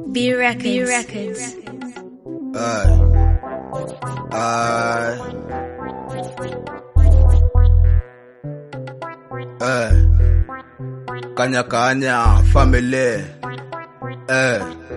B Records. B Records. Aye. Aye. Eh. Kanya kanya family. Eh.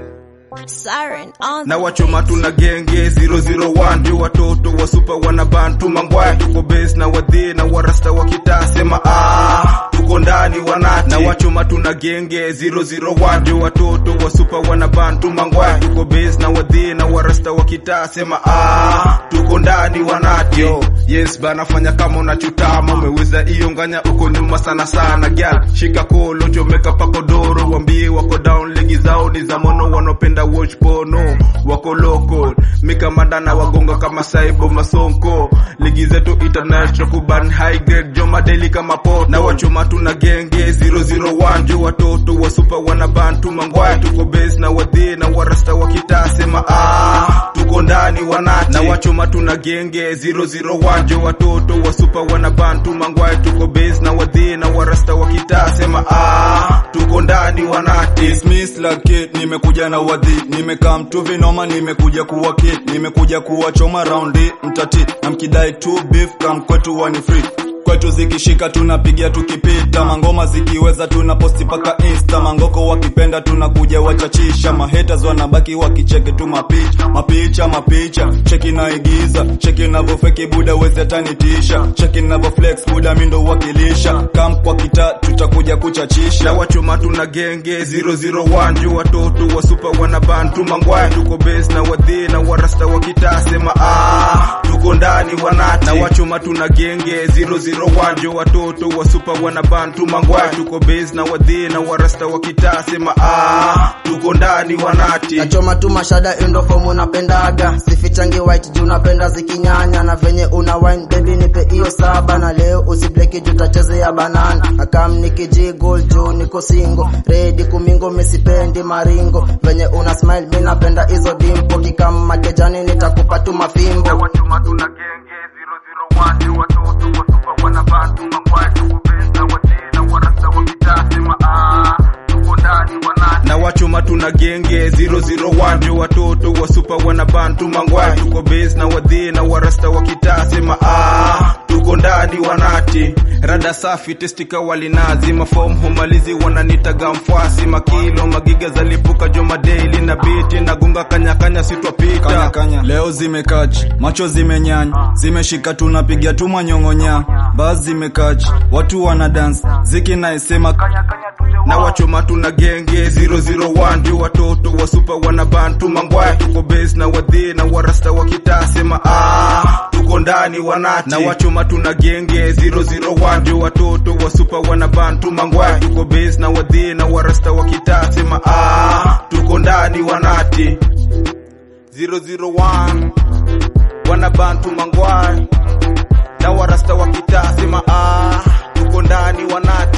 Siren on Na wachoma tuna genge 001 ndio watoto wa super wana bantu mangwaya tuko base na wadhi na warasta wa kitaa sema ah tuko ndani wanati na wachoma tuna genge 001 ndio watoto wa super wana bantu mangwaya tuko base na wadhi na warasta wa kitaa sema ah tuko ndani wanati Yo, yes bana fanya kama unachutama umeweza hiyo nganya uko nyuma sana sana gyal shika kolo chomeka pako doro wambie wako down ligi zao ni za mono wanopenda watch pono wako local mikamanda na wagonga kama saibo masonko ligi zetu international kuban high grade joma daily kama poto na wachoma tuna genge 001 jo watoto wa super wana bantu mangwaya tuko base na wadhi na warasta wa kitaa sema ah tuko ndani wanati na wachoma tuna genge 001 jo watoto wa super wana bantu mangwaya tuko base na wadhi na warasta wa kitaa sema ah tuko ndani wanati It's Miss Lucky, nimekuja na wadhi, nimekaa mtu vinoma, nimekuja kuwa kid, nimekuja kuwachoma raundi mtati, na mkidai tu beef kam kwetu wani free kwetu zikishika tunapiga tukipita, mangoma zikiweza tuna posti paka insta, mangoko wakipenda tunakuja wachachisha, mahaters wanabaki wakicheke tu mapicha mapicha mapicha, cheki naigiza, cheki navyofeki buda wezi atanitisha, cheki navyo flex buda mindo wakilisha, kam kwa kita tutakuja kuchachisha na wachoma tuna genge 001 juu watoto wa super wana bantu mangwaya tuko base na wadhi na warasta wa kitaa sema ah tuko ndani wanati na wachoma tuna genge 001 juu watoto wa super wana bantu mangwaya tuko base na wadhi na warasta wa kitaa sema ah tuko ndani wanati nachoma tu mashada indo fomu napendaga sifichangi white juu napenda zikinyanya na venye una wine baby nipe hiyo saba na leo usibleki juu tachezea banana akam nikijigol juu niko singo redi kumingo misipendi maringo venye una smile mi napenda hizo dimpo kikam makejani nitakupa tu mafimbo wachoma tuna genge 001 juu watoto wa super wana bantu mangwaya tuko base na wadhi na warasta wa kitaa sema ah tuko ndani wanati na wachoma tuna genge 001 ndio watoto wa super wana bantu mangwaya tuko base na wadhi na warasta wa kitaa sema ah tuko ndani wanati rada safi testika walinazi mafom humalizi wananitaga mfwasi makilo magiga zalipuka joma daily na biti nagunga kanyakanya sitwapita kanya kanya leo zimekachi macho zimenyanya zimeshika tunapiga tu manyongonya bas zimekachi watu wana dance ziki naisema na wachoma tuna genge 001 ndio watoto wa super wana bantu mangwaya tuko base na wadhi na warasta wa kitaa sema ah tuko ndani wanati na wachoma tuna genge 001 ndio watoto wa super wana bantu mangwaya tuko base na wadhi na warasta wa kitaa sema ah tuko ndani wanati 001 wana bantu mangwaya na warasta wa kitaa sema ah tuko ndani wanati